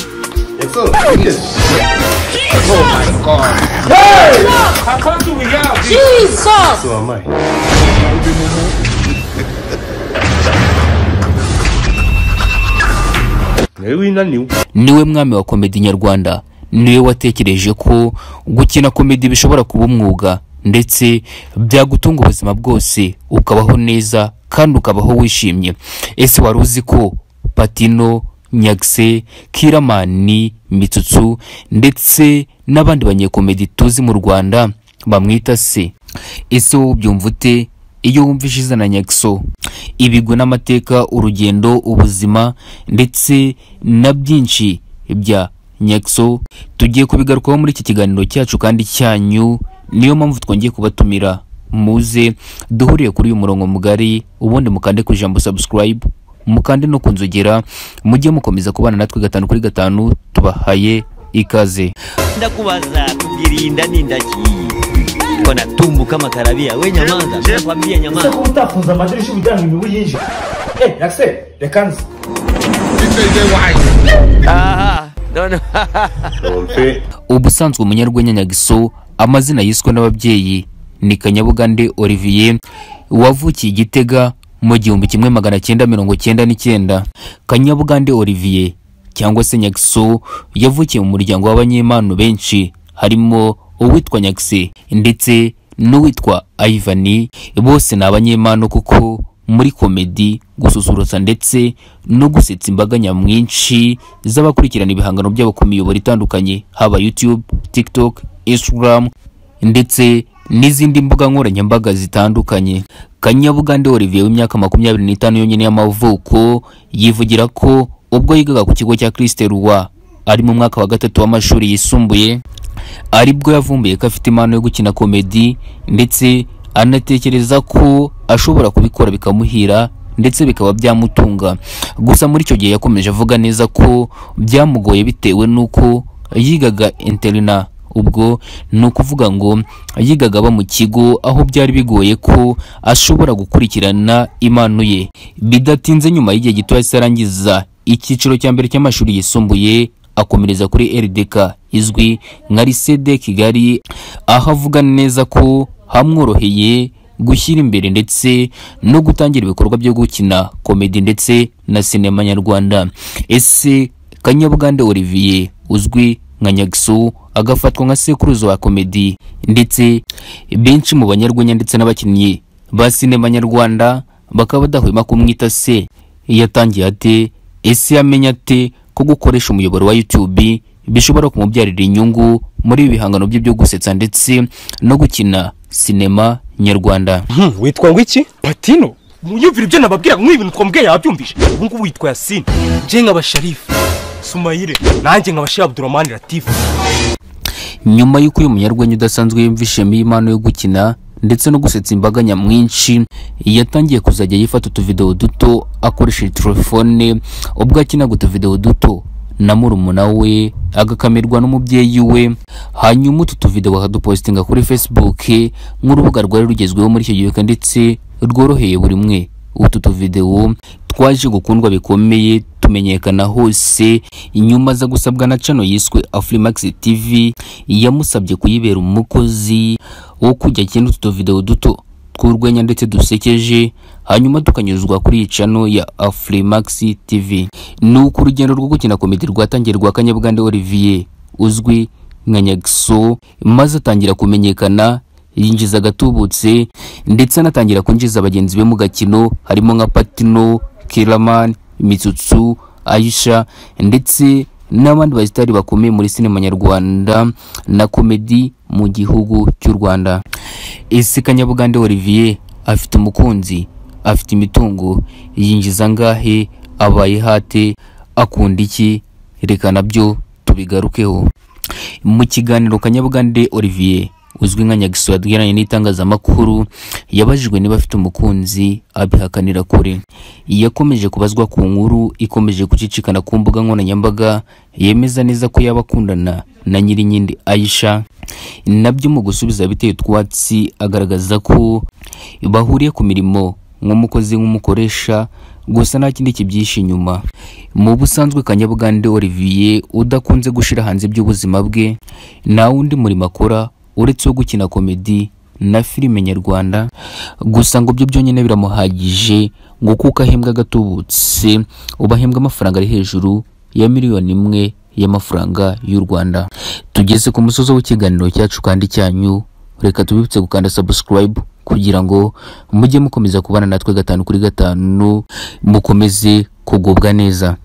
What's up? Oh my god. How come do we out? Jesus! So am I. Nawe winaniwe. niwe mwami wa komedi nyarwanda niwe watekereje ko gukina komedi bishobora kuba umwuga ndetse byagutunga ubuzima bwose ukabaho neza kandi ukabaho wishimye ese wari uzi ko patino nyagse kiramani mitsutsu ndetse n'abandi banyekomedi tuzi mu rwanda bamwita se ese wowe ubyumva ute iyo wumvise izina nyakso ibigwi n'amateka urugendo ubuzima ndetse na byinshi bya nyakso tugiye kubigarukaho muri iki kiganiro cyacu kandi cyanyu niyo mpamvu twongeye kubatumira muze duhuriye kuri uyu murongo mugari ubundi mukande ku ijambo subscribe mukande no kunzogera mujye mukomeza kubana natwe gatanu kuri gatanu tubahaye ikaze ndakubaza kujirinda ni ndaki wanatumbuka makarabia we nyamaza nakwambia Ese nyamaza ko utafunze amadirisha ujyana imibu yinjira Eh, yakse reka nzi Nonfe. ubusanzwe umunyarwenya nyagiso amazina yiswe n'ababyeyi ni kanyabugande olivier wavukiye igitega mu gihumbi kimwe magana cyenda mirongo cyenda n'icyenda kanyabugande olivier cyangwa se nyagiso yavukiye mu muryango w'abanyempano benshi harimo uwitwa nyagise ndetse n'uwitwa ayivani bose ni abanyempano kuko muri komedi gususurutsa ndetse no gusetsa imbaga nyamwinshi z'abakurikirana ibihangano byabo ku miyoboro itandukanye haba youtube tiktok instagram ndetse n'izindi mbuga nkoranyambaga zitandukanye kanyabugande olivier w'imyaka makumyabiri n'itanu yonyine y'amavuko yivugira ko ubwo yigaga ku kigo cya christe roi ari mu mwaka wa gatatu w'amashuri yisumbuye aribwo yavumbuye ko afite impano yo gukina komedi ndetse anatekereza ko ashobora kubikora bikamuhira ndetse bikaba byamutunga gusa muri icyo gihe yakomeje avuga neza ko byamugoye bitewe n'uko yigaga interina ubwo ni ukuvuga ngo yigaga aba mu kigo aho byari bigoye ko ashobora gukurikirana impano ye bidatinze nyuma y'igihe gito yahise arangiza icyiciro cya mbere cy'amashuri yisumbuye akomereza kuri rdk izwi nka risede kigali aho avuga neza ko hamworoheye gushyira imbere ndetse no gutangira ibikorwa byo gukina komedi ndetse na sinema nyarwanda ese kanyabugande olivier uzwi nka nyagisu agafatwa nka sekuruza wa komedi ndetse benshi mu banyarwenya ndetse n'abakinnyi ba sinema nyarwanda bakaba badahwema kumwita se yatangiye ate ese yamenya ate ko gukoresha umuyoboro wa youtube bishobora kumubyarira inyungu muri ibi bihangano bye byo gusetsa ndetse no gukina sinema nyarwanda witwa ngwiki patino mwumvira ibyo nababwira mwibintu twambwiye yabyumvise ubu ngubu witwa yasine nje nkaba sharifu sumayire nanjye nkaba shehe abdurahmani latifu nyuma y'uko uyu munyarwenya udasanzwe yumvishemo impano yo gukina ndetse no gusetsa imbaga nyamwinshi yatangiye kuzajya yifata utuvidewo duto akoresheje telefone ubwo akinaga utuvidewo duto na murumuna we agakamirwa n'umubyeyi we hanyuma utu tuvidewo akadupositinga kuri facebook nk'urubuga rwari rugezweho muri icyo gihe ndetse rworoheye buri mwe utu tuvidewo twaje gukundwa bikomeye tumenyekana hose inyuma aza gusabwa na cano yiswe afurimax tv yamusabye kuyibera umukozi wo kujya akina utu tuvidewo duto tw'urwenya ndetse dusekeje hanyuma tukanyuzwa kuri iyi cano ya afurimax tv ni uko urugendo rwo gukina komedi rwatangiye rwa kanyabwande olivier uzwi nka nyagiso maze atangira kumenyekana yinjiza agatubutse ndetse anatangira kwinjiza bagenzi be mu gakino harimo nka patino kiraman mitsutsu ayisha ndetse n'abandi basitari bakomeye muri sinema nyarwanda na komedi mu gihugu cy'u rwanda ese kanyabugande olivier afite umukunzi afite imitungo yinjiza angahe abaye hate akunda iki reka nabyo tubigarukeho mu kiganiro kanyabugande olivier uzwi nka nyagiso yagiranye n'itangazamakuru yabajijwe niba afite umukunzi abihakanira kure yakomeje kubazwa ku nkuru ikomeje gucicikana ku mbuga nkoranyambaga yemeza neza ko yaba akundana na nyirinkindi ayisha nabyo mu gusubiza biteye utwatsi agaragaza ko bahuriye ku mirimo nk'umukozi nk'umukoresha gusa nta kindi kibyihishe inyuma mu busanzwe kanyabugande olivier udakunze gushyira hanze iby'ubuzima bwe nta wundi murimo akora uretse wo gukina komedi na filime nyarwanda gusa ngo byo byonyine biramuhagije ngo kuko ahembwa agatubutse ubu ahembwa amafaranga ari hejuru ya miliyoni imwe y'amafaranga y'u rwanda tugeze ku musozo w'ikiganiro cyacu kandi cyanyu reka tubibutse gukanda subscribe kugira ngo mujye mukomeza kubana natwe gatanu kuri gatanu mukomeze kugubwa neza